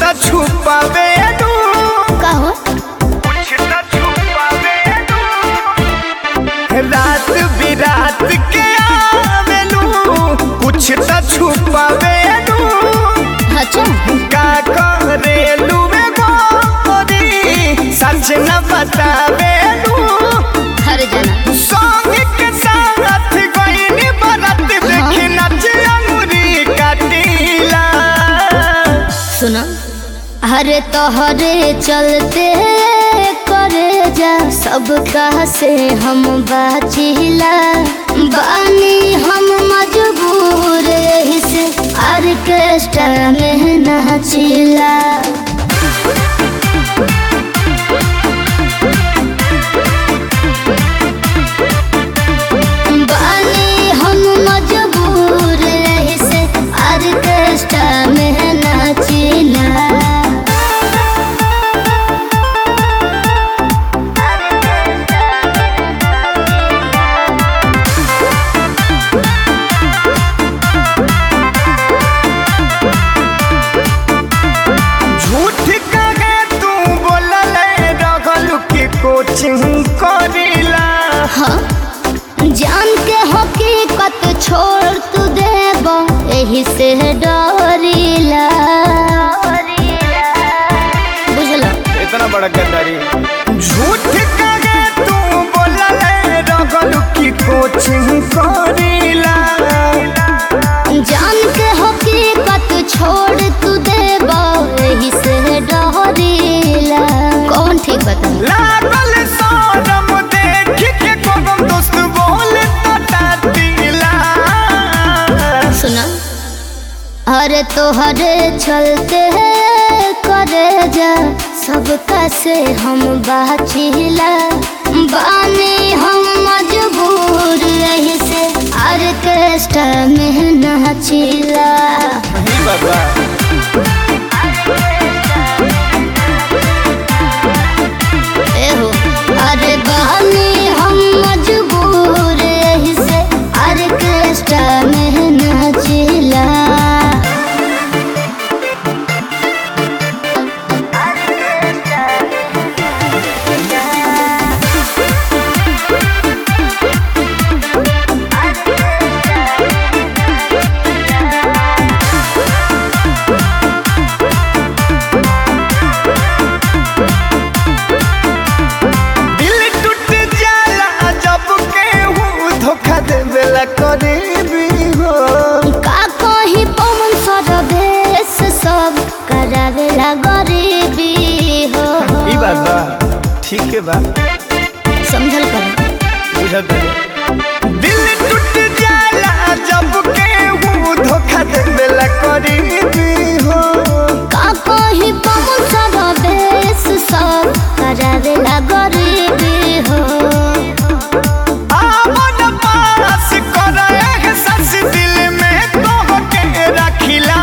त छुपावे दू का हो कुछ त छुपावे दू रात बिरात के आवेलू कुछ त छुपावे दू अच्छा का करेलू में गोरी सच न बतावे दू हर जना सॉन्ग के साथ गईनी बरत देखी नच अंगुरी काटीला सुनो हरे तोहरे चलते करे जा सब कहा से हम बाचिला बानी हम मजबूर यही से ऑर्केस्ट्रा में नाचिला बानी हम मजबूर यही से ऑर्केस्ट्रा में नाचिला झूठ कहे तू बोलल रगल की कोचिंग करीला हाँ जान के हकीकत छोड़ तू देब यही से डरीला बुझलो इतना बड़ा गद्दारी झूठ कहे तू बोलल रगल की कोचिंग करीला जान के हकीकत छोड़ तू देब यही से डरीला कौन ठीक बता लागल शरम देख के कोगम दोस्त बोल तो टाटीला सुना अरे तोहरे चलते करे जा सबका से हम बाचिला बानी हम मजबूर यही से ऑर्केस्ट्रा में नाचिला ही बाबा एहो अरे बानी हम मजबूर यही से ऑर्केस्ट्रा में नाचिला दिल टूट जाला जब केहू धोखा देवेला करीबी हो का कही पवन सरदेश सब करावेला गरीबी हो ई बात बा ठीक है बा समझल कर बुझत बानी। दिल टूट जाला जब केहू धोखा देवेला करीबी हो का कही पवन सरदेश सब करावेला गरीबी हो आमन पास करे एहसास दिल में तोहके रखिला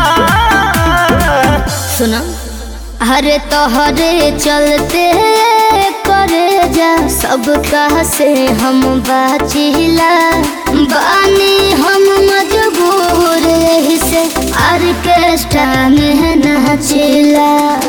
सुना हरे तोहरे चलते करे जा सब कहा से हम बाचिला बानी हम मजबूर यही से ऑर्केस्ट्रा में नाचिला